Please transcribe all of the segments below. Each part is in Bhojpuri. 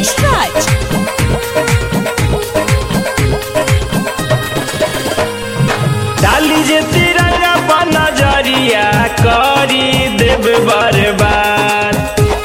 Rakesh Raj. डाली जे तिरंगा पर नजरिया करी देव बर्बाद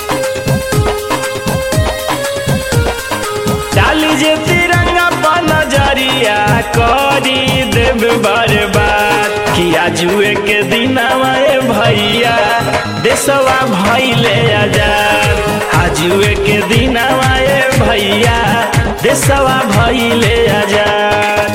डाली जे तिरंगा पर नजरिया करी देव बर्बाद किया जुए के दिनवा ए भैया देशवा भैले आजाद आजुए के दिनवा ए भैया देशवा भैले आजाद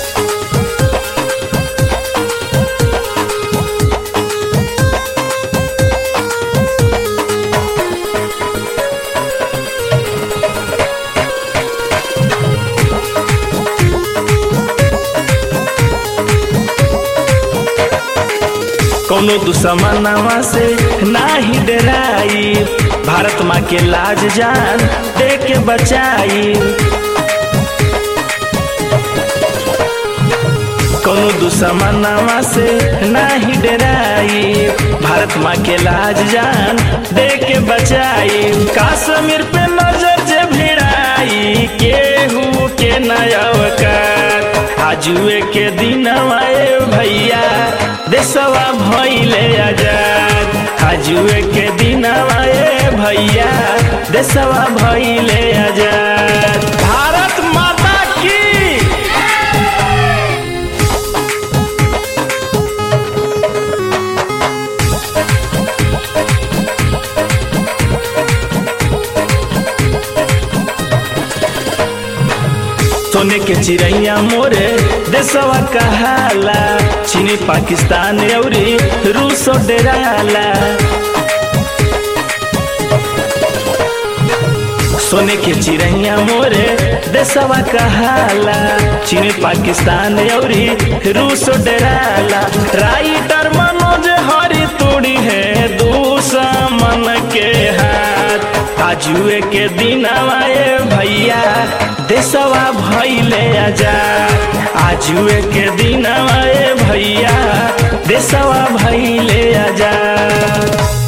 कोनो दुश्मनवा से नाही डराई भारत माँ के लाज जान दे के बचाई कोनो दुश्मनवा से नाही डराई भारत माँ के लाज जान दे के बचाई काश्मीर पे नजर जे भिड़ाई केहू के नयवकार आजुए के दिनवा ए भैया देशवा भैले आजाद आजुए के दिनवा ए भैया देशवा भैले आजाद भारत माता की सोने के चिड़ैया मोरे देशवा कहाला चीनी पाकिस्तान अउरी रूस डेराला सोने के चिड़ैया मोरे देशवा कहाला चीनी पाकिस्तान अउरी रूस डेराला राइटर मनोज हरी तोड़ी है दुश्मन के हाथ आजुए के दिनवा ए भैया देशवा भैले आजाद आजुए के दिनवा ए भैया देशवा भैले आजाद